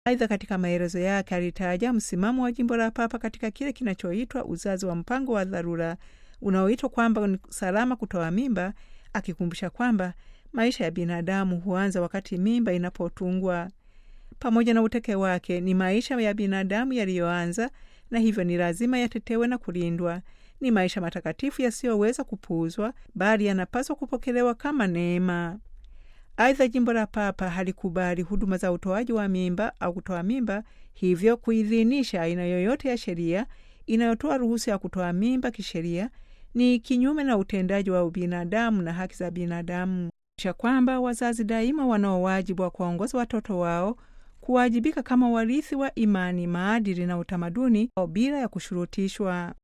Aidha, katika maelezo yake alitaja msimamo wa jimbo la Papa katika kile kinachoitwa uzazi wa mpango wa dharura unaoitwa kwamba ni salama kutoa mimba, akikumbusha kwamba maisha ya binadamu huanza wakati mimba inapotungwa. Pamoja na uteke wake, ni maisha ya binadamu yaliyoanza na hivyo ni lazima yatetewe na kulindwa. Ni maisha matakatifu yasiyoweza kupuuzwa, bali yanapaswa kupokelewa kama neema. Aidha, jimbo la Papa halikubali huduma za utoaji wa mimba au kutoa mimba, hivyo kuidhinisha aina yoyote ya sheria inayotoa ruhusa ya kutoa mimba kisheria ni kinyume na utendaji wa ubinadamu na haki za binadamu, cha kwamba wazazi daima wanao wajibu wa kuwaongoza watoto wao kuwajibika kama warithi wa imani, maadili na utamaduni bila ya kushurutishwa.